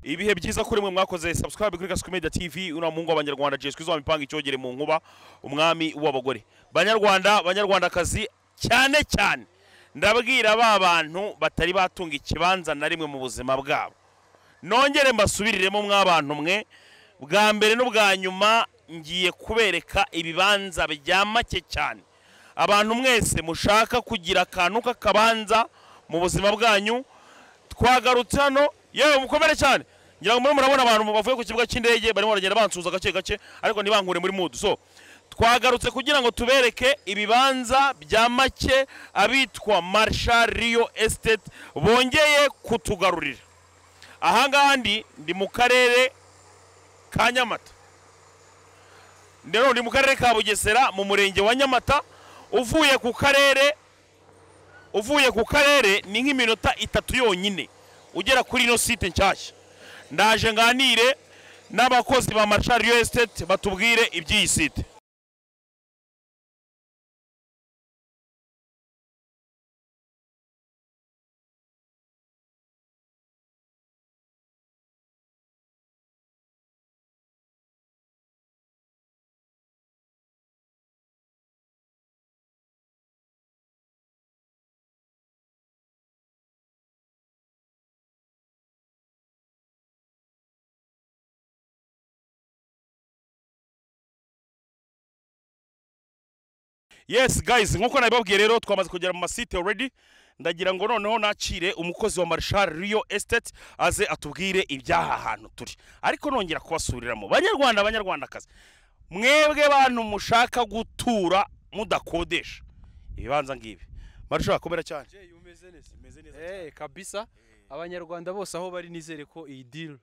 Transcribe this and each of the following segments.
ibihe byiza kuri mwe mwakoze subscribe kuri Gasuku Media TV una mungu abanyarwanda jeswe izwa mipanga icyogere mu nkuba umwami w'abagore banyarwanda banyarwandakazi cyane cyane ndabwira ba bantu batari batunga ikibanza na rimwe mu buzima bwabo nongere mbasubiriremo mwabantu mwe bwa mbere n'ubwa nyuma ngiye kubereka ibibanza bya make cyane abantu mwese mushaka kugira akantu k'akabanza mu buzima bwanyu twagarutse hano yewe mukomere cyane ngira ngo murimo murabona abantu bavuye ku kibuga cy'indege barimo baragenda bansuhuza gake gake ariko ntibankure muri mudu so twagarutse kugira ngo tubereke ibibanza bya make abitwa marisha riyo esiteti bongeye kutugarurira ahangaha ndi ndi mu karere ka nyamata rero ndi mu karere ka bugesera mu murenge wa nyamata uvuye ku karere uvuye ku karere ni nk'iminota itatu yonyine ugera kuri ino site nshyashya ndaje nganire n'abakozi ba marisha riyo esiteti batubwire iby'iyi site yes guys nkuko nabibabwiye rero twamaze kugera mu masite already ndagira ngo noneho nakire umukozi wa marshal riyo esiteti aze atubwire iby'aha hantu turi ariko nongera kubasubiriramo banyarwanda banyarwandakazi mwebwe bantu mushaka gutura mudakodesha ibibanza ngibi marshal komera cyane Jay umeze neza umeze neza eh kabisa abanyarwanda bose aho bari nizere ko iyi deal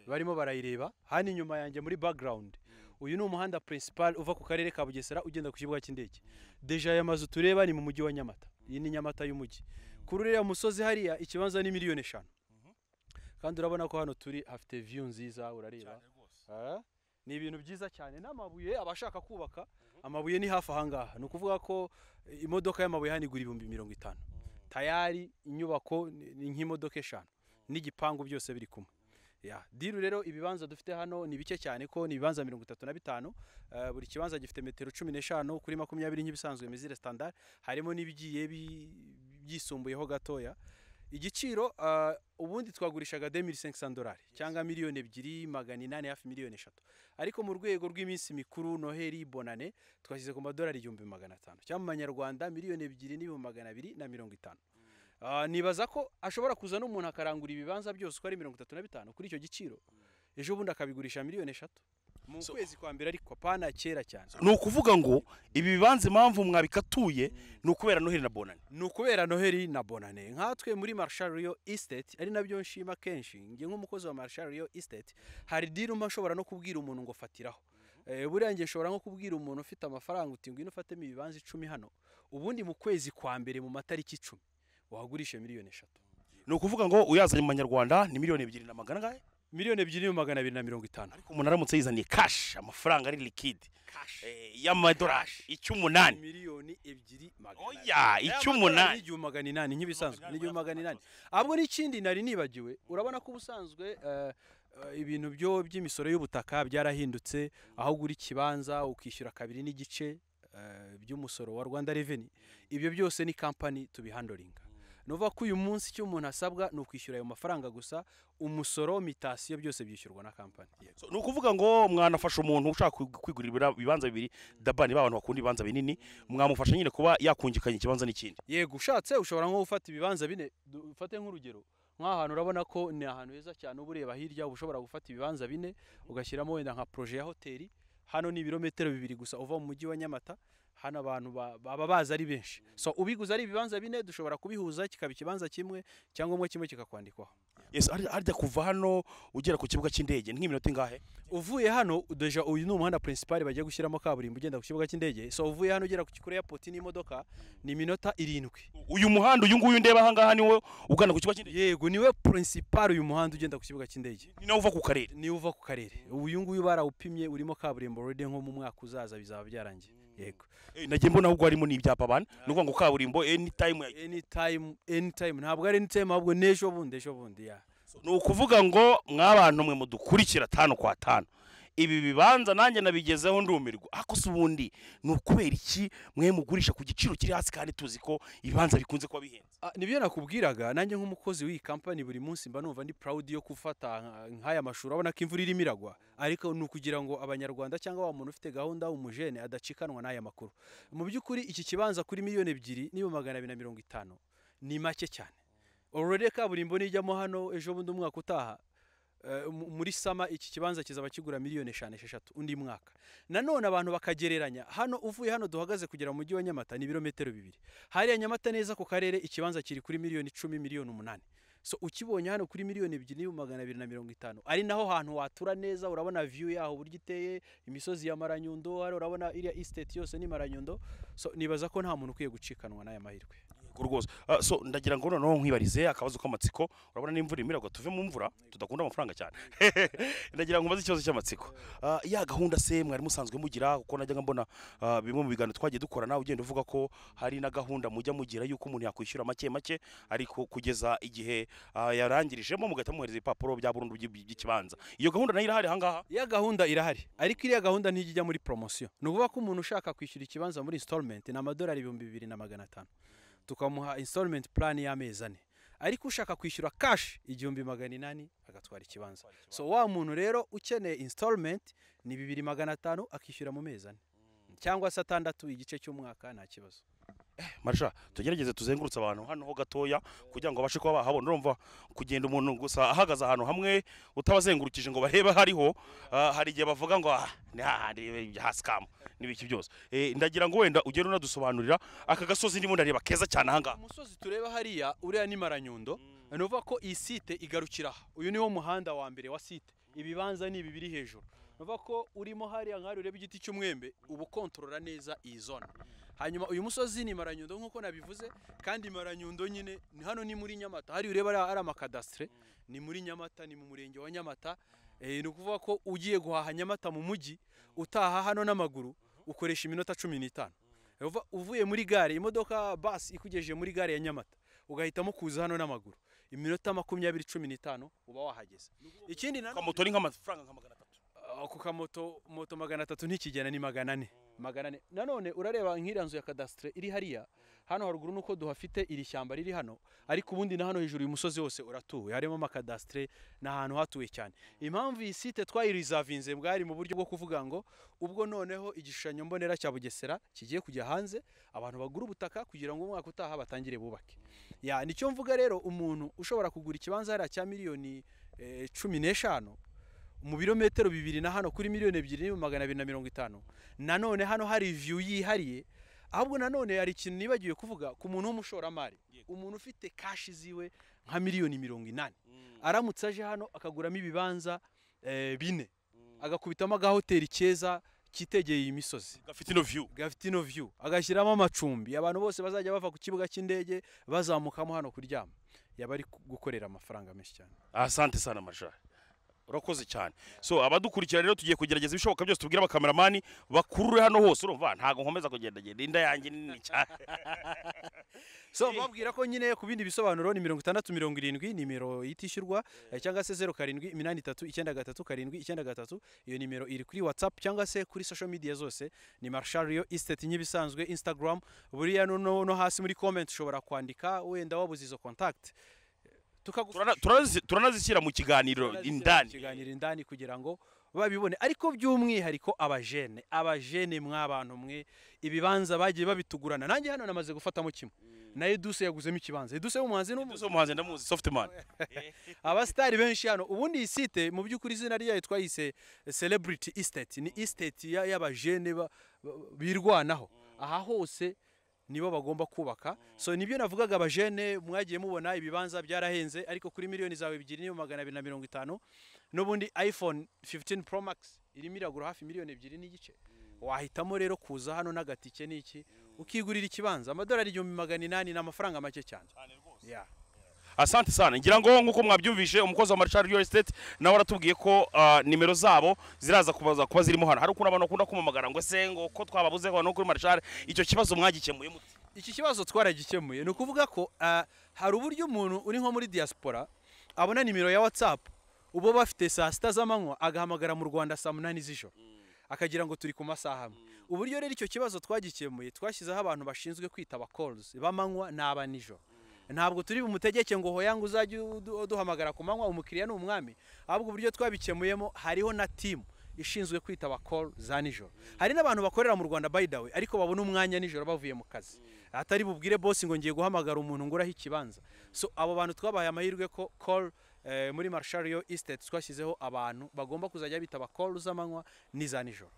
barimo barayireba hano inyuma yanjye muri background uyu ni umuhanda principal uva ku karere ka Bugesera ugenda ku kibuga cy'indege deja aya mazu tureba ni mu mujyi wa Nyamata iyi ni Nyamata y'umujyi kuri uriya musozi hariya ikibanza ni miliyoni eshanu kandi urabona ko hano turi hafite view nziza urareba Ah, ni ibintu byiza cyane n'amabuye abashaka kubaka amabuye ni hafi ahangaha ni ukuvuga ko eh, imodoka y'amabuye hano igura ibihumbi mirongo itanu tayari inyubako ni ni nk'imodoka eshanu n'igipangu byose biri kumwe ya diru rero ibibanza dufite hano ni bike cyane ko ni ibibanza mirongo itatu na bitanu Eh, buri kibanza gifite metero cumi n'eshanu kuri makumyabiri nk'ibisanzwe mizire standard harimo n'ibigiye bi- byisumbuyeho gatoya igiciro ah, ubundi twagurishaga 2500 dolari cyangwa miliyoni ebyiri magana inani hafi miliyoni eshatu ariko mu rwego rw'iminsi mikuru noheli bonane twashyize ku madolari igihumbi magana atanu cyangwa mu manyarwanda miliyoni ebyiri n'ibihumbi magana abiri na mirongo itanu Ah, nibaza ko ashobora kuza n'umuntu akarangura ibibanza byose uko ari mirongo itatu na bitanu kuri icyo giciro ejo bundi akabigurisha miliyoni eshatu mu kwezi kwa mbere ariko apana kera cyane ni ukuvuga ngo ibi bibanza impamvu mwabikatuye ni ukubera noheli na bonani ni ukubera noheli na bonane nkatwe muri marshal riyo estate ari nabyo nshima kenshi njye nk'umukozi wa marshal riyo estate hari diri umpa nshobora no kubwira umuntu ngo fatiraho Eh, buriya njye nshobora nko kubwira umuntu ufite amafaranga uti ngwino ufatemo ibibanza icumi hano ubundi mu kwezi kwa mbere mu matariki icumi wagurishe miliyoni eshatu ni ukuvuga ngo uyazanye mu manyarwanda ni miliyoni ebyiri na magana angahe miliyoni ebyiri n'ibihumbi magana abiri na mirongo itanu ariko umuntu aramutse yizaniye kashi amafaranga ari likidi y'amadolari icy'umunani miliyoni ebyiri magana oya abiri. Aya icy'umunani madolari ni igihumbi magana inani nk'ibisanzwe ni igihumbi magana inani ahubwo n'ikindi nari nibagiwe urabona ko ubusanzwe eh, eh, ibintu byo by'imisoro y'ubutaka byarahindutse aho ugura ikibanza ukishyura kabiri n'igice eh, by'umusoro wa rwanda reveni ibyo byose ni kampani tubihandoringa ni ukuvuga ko uyu munsi icyo umuntu asabwa ni ukwishyura ayo mafaranga gusa umusoro mitasiyo byose byishyurwa na kampani Yego. So, ni ukuvuga ngo mwanafasha umuntu ushaka kwi- kwigurira ibira- ibibanza bibiri dabani ba bantu bakunda ibibanza binini mwamufasha nyine kuba yakungikanya ikibanza n'ikindi yego ushatse ushobora nko gufata ibibanza bine Du- ufate nk'urugero nk'ahantu urabona ko ni ahantu heza cyane uba ureba hirya uba ushobora gufata ibibanza bine ugashyiramo wenda nka proje ya hoteli hano ni ibirometero bibiri gusa uva mu mujyi wa nyamata hano abantu ba- baba bazi ari benshi so ubiguze ari ibibanza bine dushobora kubihuza kikaba ikibanza kimwe cyangwa kimwe kikakwandikwaho yes harya harya kuva hano ugera ku kibuga cy'indege ni nk'iminota ingahe uvuye hano deja uyu ni umuhanda principal bagiye gushyiramo kaburimbo ugenda ku kibuga cy'indege so uvuye hano ugera ku kuri airport n'imodoka ni iminota irindwi uyu muhanda uyu nguyu ndeba ahangaha niwo ugana ku kibuga cy'indege yego niwe principal uyu muhanda ugenda ku kibuga cy'indege ni nawo uva ku karere niyo uva ku karere uyu nguyu barawupimye urimo kaburimbo already nko mu mwaka uzaza bizaba byarangiye yego Eh, nagiye mbona ahubwo harimo n'ibyapa bana ni ukuvuga ngo kaburimbo any time ya- anytime anytime ntabwo ari anytime ahubwo n'ejo bundi ejo bundi ya ni ukuvuga ngo mwabantu mwe mudukurikira tanu kwa tanu ibi bibanza nanjye nabigezeho ndumirwa ariko se ubundi ni ukubera iki mwe mugurisha ku giciro kiri hasi kandi tuzi ko ibibanza bikunze kuba bihenze Ah, nibyo nakubwiraga nanjye nk'umukozi w'iyi kampani buri munsi mba numva ndi proud yo gufata nka- nk'aya mashuri urabona ko imvura irimo iragwa ariko ni ukugira ngo abanyarwanda cyangwa wa muntu ufite gahunda w'umujene adacikanwa n'aya makuru mu by'ukuri iki kibanza kuri miliyoni ebyiri n'ibihumbi magana abiri na mirongo itanu ni make cyane already kaburimbo nijyamo hano ejo bundi umwaka utaha eh, mu- muri sama iki kibanza kizaba kigura miliyoni eshanu esheshatu undi mwaka nanone abantu bakagereranya hano uvuye hano duhagaze kugera mu mujyi wa nyamata ni ibirometero bibiri hariya nyamata neza ku karere ikibanza kiri kuri miliyoni icumi miliyoni umunani so ukibonye hano kuri miliyoni ebyiri n'ibihumbi magana abiri na mirongo itanu ari naho hantu watura neza urabona view yaho uburyo iteye imisozi ya maranyundo hariya urabona iriya estate yose ni maranyundo so nibaza ko nta muntu ukwiye gucikanwa n'aya mahirwe Yego rwose Ah, so ndagira ngo noneho nkwibarize akabazo k'amatsiko urabona n'imvura imiragwa tuve mu mvura tudakunda amafaranga cyane ndagira ngo mbaze ikibazo cy'amatsiko Ah, ya gahunda se mwari musanzwe mugira kuko najyaga mbona ah, bimwe mu biganiro twagiye dukorana ugenda uvuga ko hari na gahunda mujya mugira yuko umuntu yakwishyura make make ariko kugeza igihe ah, yarangirijemo mugahita muhereza ibipapuro bya burundu by'i- by'ikibanza iyo gahunda nayo irahari ahangaha iya gahunda irahari ariko iriya gahunda ntijya ijya muri poromosiyo ni ukuvuga ko umuntu ushaka kwishyura ikibanza muri installment ni amadolari ibihumbi bibiri na magana atanu tukamuha installment plan y'amezi ane ariko ushaka kwishyura cash igihumbi magana inani agatwara ikibanza so wa muntu rero ukeneye installment ni bibiri magana atanu akishyura mu mezi ane cyangwa se atandatu igice cy'umwaka nta kibazo marisha tugerageze tuzengurutse abantu hano ho gatoya kugira ngo babashe kuba bahabona urumva kugenda umuntu gusa ahagaze ahantu hamwe utabazengurukije ngo barebe hariho ah, hari igihe bavuga ngo ah ni hahandi haskamu n'ibiki byose Eh, ndagira ngo wenda ugere unadusobanurira aka gasozi ndimo ndareba keza cyane ahangaha umusozi tureba hariya uriya ni maranyundo ni ukuvuga ko iyi site igarukira aha uyu niwo muhanda wa mbere wa site ibibanza ni ibi biri hejuru ni ukuvuga ko urimo hariya nk'aho ureba igiti cy'umwembe uba ukontorora neza iyi zone hanyuma uyu musozi ni maranyundo nk'uko nabivuze kandi maranyundo nyine ni- hano ni muri nyamata hariya ureba hariya ari amakadasitire ni muri nyamata ni mu murenge wa nyamata Eh, ni ukuvuga ko ugiye guhaha nyamata mu mujyi utaha hano n'amaguru ukoresha iminota cumi n'itanu Uva- uvuye muri gare imodoka basi ikugejeje muri gare ya nyamata ugahitamo kuza hano n'amaguru iminota makumyabiri cumi n'itanu uba wahageze ikindi na kamoto ni nk'amafaranga nka magana atatu Ah, ku kamoto moto magana atatu ntikigena ni magana ane magana ane nanone urareba nk'iriya nzu ya kadasitire iri hariya hano haruguru nuko duhafite iri shyamba riri hano ariko ubundi na hano hejuru uyu musozi wose uratuwe harimo amakadasitire ni ahantu hatuwe cyane impamvu iyi site twayirizavinze bwari mu buryo bwo kuvuga ngo ubwo noneho igishushanyo mbonera cya bugesera kigiye kujya hanze abantu bagura ubutaka kugira ngo umwaka utaha batangire bubake ya nicyo mvuga rero umuntu ushobora kugura ikibanza hariya cya miliyoni eh, cumi n'eshanu mu birometero bibiri na hano kuri miliyoni ebyiri n'ibihumbi magana abiri na mirongo itanu nanone hano hari view yihariye ahubwo nanone hari ikintu nibagiwe kuvuga ku muntu w'umushoramari umuntu ufite kashi ziwe nka miliyoni mirongo inani aramutse aje hano akaguramo ibibanza eh, bine agakubitamo agahoteli keza kitegeye iyi misozi gafite ino view gafite ino view agashyiramo amacumbi abantu bose bazajya bava ku kibuga cy'indege bazamukamo hano kuryama yaba ari ku- gukorera amafaranga menshi cyane asante sana marisha urakoze cyane so abadukurikira rero tugiye kugerageza ibishoboka byose tubwire abakameramani bakurure hano hose urumva ntabwo nkomeza kugenda genda inda yanjye ni nini cyane so babwira ko nyine ku bindi bisobanuro ni mirongo itandatu mirongo irindwi nimero itishyurwa eh, cyangwa se zeru karindwi iminani itatu icyenda gatatu karindwi icyenda gatatu iyo nimero iri kuri whatsapp cyangwa se kuri social media zose ni marshal rio estate nk'ibisanzwe instagram buriya no, no, no hasi muri comment ushobora kwandika wenda wabuze izo contact tukagufasha Turana- turanazi- turanazishyira mu kiganiro Turanazishyira mu indani kiganiro indani kugira ngo babibone ariko by'umwihariko abajene abajene mwabantu mwe ibibanza bagiye babitugurana nanjye hano namaze gufatamo kimwe na Eduse yaguzemo ikibanza Eduse w'umuhanzi ni Edouce umuhanzi ndamuzi softman abasitari benshi hano ubundi iyi site mu by'ukuri izina ryayo twayise celebrity estate ni estate ya- y'abajene ba- ba- birwanaho aha hose nibo bagomba kubaka so nibyo navugaga abajene mwagiye mubona ibibanza byarahenze ariko kuri miliyoni zawe ebyiri n'ibihumbi magana abiri na mirongo itanu n'ubundi iphone 15 pro max irimo iragura hafi miliyoni ebyiri n'igice wahitamo rero kuza hano n'agatike n'iki ukigurira ikibanza amadolari igihumbi magana inani ni amafaranga make cyane yeah. asante sana ngira ngo nk'uko mwabyumvishe umukozi wa marshal real estate nawe aratubwiye ko ah, nimero zabo ziraza kubaza kuba zirimo hano hari ukuntu abantu bakunda kumamagara ngo ese ngo ko twababuze hano kuri marshal icyo kibazo mwagikemuye mute iki kibazo twaragikemuye ni ukuvuga ko ah, hari uburyo umuntu uri nko muri diaspora abona nimero ya whatsapp ubo bafite saa sita z'amanywa agahamagara mu rwanda saa munani z'ijoro akagira ngo turi ku masaha amwe uburyo rero icyo kibazo twagikemuye twashyizeho abantu bashinzwe kwita aba calls b'amanywa n'aba nijoro ntabwo turi bumutegeke ngo hoya ngo uzajye udu- uduhamagara ku manywa umukiriya ni umwami ahubwo uburyo twabikemuyemo hariho na timu ishinzwe kwita aba call za nijoro hari n'abantu bakorera mu rwanda by the way ariko babona umwanya nijoro bavuye mu kazi atari bubwire boss ngo ngiye guhamagara umuntu nguraho ikibanza so abo bantu twabahaye amahirwe ko call eh, muri marshario estate twashyizeho abantu bagomba kuzajya bitaba call z'amanywa n'iza nijoro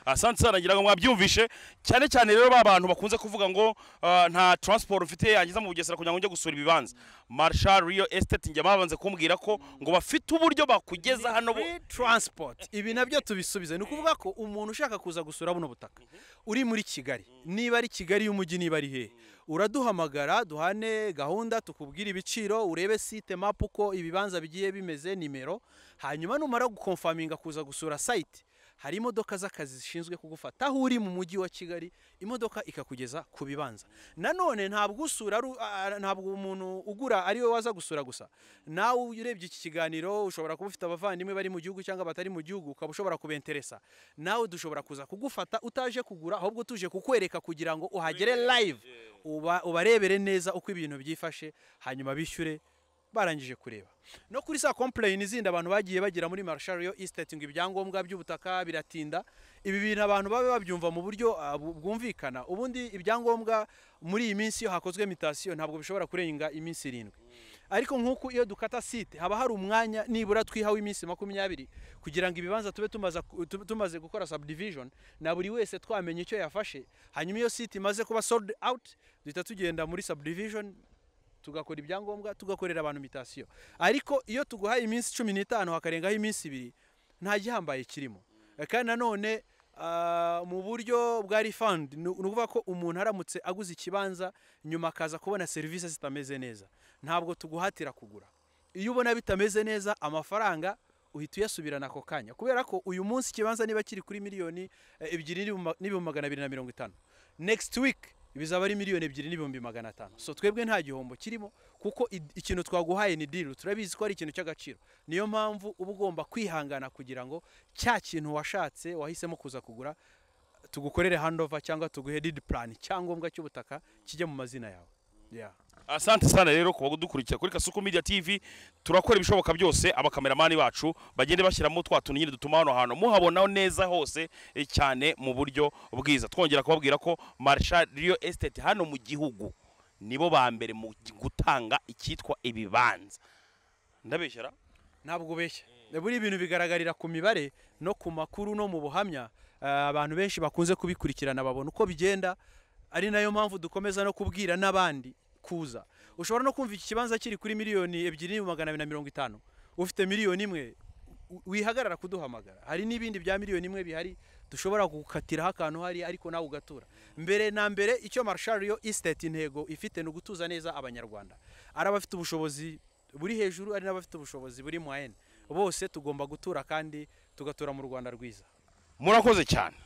asante sana ngira ngo mwabyumvishe cyane cyane rero ba bantu bakunze kuvuga ngo ah, nta transport ufite yangiza mu bugesera kugira ngo njye gusura ibibanza marshal real estate njya babanze kumbwira ko ngo bafite uburyo bakugeza hano bo Free transport ibi nabyo tubisubize ni ukuvuga ko umuntu ushaka kuza gusura buno butaka uri muri kigali niba ari kigali y'umujyi niba ari hehe uraduhamagara duhane gahunda tukubwire ibiciro urebe site map uko ibibanza bigiye bimeze nimero hanyuma numara gukonfaminga kuza gusura site hari imodoka z'akazi zishinzwe kugufata aho uri mu mujyi wa kigali imodoka ikakugeza ku bibanza nanone ntabwo usura ari u- a- a- ntabwo umuntu ugura ari we waza gusura gusa nawe urebye iki kiganiro ushobora kuba ufite abavandimwe bari mu gihugu cyangwa batari mu gihugu ukaba ushobora kubenteresa nawe dushobora kuza kugufata utaje kugura ahubwo tuje kukwereka kugira ngo uhagere live uba ubarebere neza uko ibintu byifashe hanyuma bishyure barangije kureba no kuri sa complain zindi abantu bagiye bagira muri marshario estate ngo ibyangombwa by'ubutaka biratinda ibi bintu abantu babe babyumva mu buryo ah, bu- bwumvikana ubundi ibyangombwa muri iyi minsi iyo hakozwe mitasiyo ntabwo bishobora kurenga iminsi irindwi ariko nk'uko iyo dukata site haba hari umwanya nibura twihawe iminsi makumyabiri kugira ngo ibibanza tube tumaza ku- tube tumaze gukora subdivision na buri wese twamenye icyo yafashe hanyuma iyo site imaze kuba sold out duhita tugenda muri subdivision tugakora ibyangombwa tugakorera abantu mitasiyo ariko iyo tuguhaye iminsi cumi n'itanu hakarengaho iminsi ibiri nta gihambaye kirimo Eh, kandi nanone ah, mu buryo bwa refund ni ni ukuvuga ko umuntu aramutse aguze ikibanza nyuma akaza kubona serivisi zitameze neza ntabwo tuguhatira kugura iyo ubona bitameze neza amafaranga uhita uyasubirana ako kanya kubera ko uyu munsi ikibanza niba kiri kuri miliyoni eh, ebyiri n'ibihumbi- n'ibihumbi magana abiri na mirongo itanu next week bizaba ari miliyoni ebyiri n'ibihumbi magana atanu so twebwe nta gihombo kirimo kuko i- ikintu twaguhaye ni deal turabizi ko ari ikintu cy'agaciro niyo mpamvu uba ugomba kwihangana kugira ngo cya kintu washatse wahisemo kuza kugura tugukorere handover cyangwa tuguhe deed plan cyangombwa cy'ubutaka kijye mu mazina yawe yeah. asante sana rero kuba dukurikira kuri kasuku media tv turakora ibishoboka byose abakameramani bacu bagende bashyiramo twa tuntu nyine dutuma hano hantu muhabona neza hose eh, cyane mu buryo bwiza twongera kubabwira ko marshal real estate hano mu gihugu nibo ba mbere mu gutanga icyitwa ibibanza ndabeshyara ntabwo ubeshya buriya ibintu bigaragarira ku mibare no ku makuru no mu buhamya eh, abantu benshi bakunze kubikurikirana babona uko bigenda ari nayo mpamvu dukomeza no kubwira n'abandi kuza ushobora no kumva iki kibanza kiri kuri miliyoni ebyiri n'ibihumbi magana abiri na mirongo itanu ufite miliyoni imwe u- wihagarara kuduhamagara hari n'ibindi bya miliyoni imwe bihari dushobora gukatiraho akantu hari ariko nawe ugatura mbere na mbere icyo marshario estate intego ifite ni ugutuza neza abanyarwanda ari abafite ubushobozi buri hejuru ari n'abafite ubushobozi buri mu ayene bose tugomba gutura kandi tugatura mu rwanda rwiza murakoze cyane